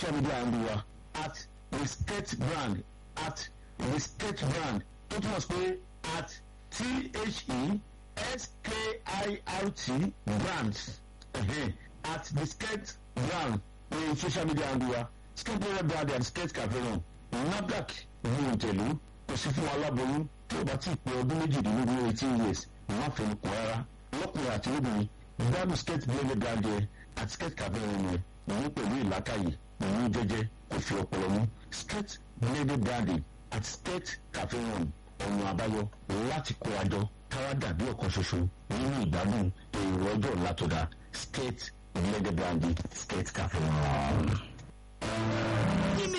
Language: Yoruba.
social media handle wa at the sketch brand at the sketch brand tó túmọ̀ sí pé at t-h-e-s-k-i-r-t brands uh-huh. at the sketch brand ní social media handle wa sketch brand brand and sketch cafe náà NAFDAC ní òǹtẹ̀lú kò sí fún aláboyún tí ó bá ti pé ọdún méjìdínlógún eighteen years má fẹnu kàn rárá lọ́kùnrin àti lóbìnrin gbádùn skate blade brand yẹn àti skate cafe yẹn yẹn òun pẹ̀lú ìlàkàyè òun jẹ́jẹ́ kò fi ọpọlọ mú skate blade branding àti skate cafe yẹn ọ̀nà àbáyọ láti kó àjọ káwá dàbí ọ̀kan ṣoṣo nínú ìgbádùn èrò ọjọ́ ọ̀la tó dáa skate blade branding skate cafe yẹn.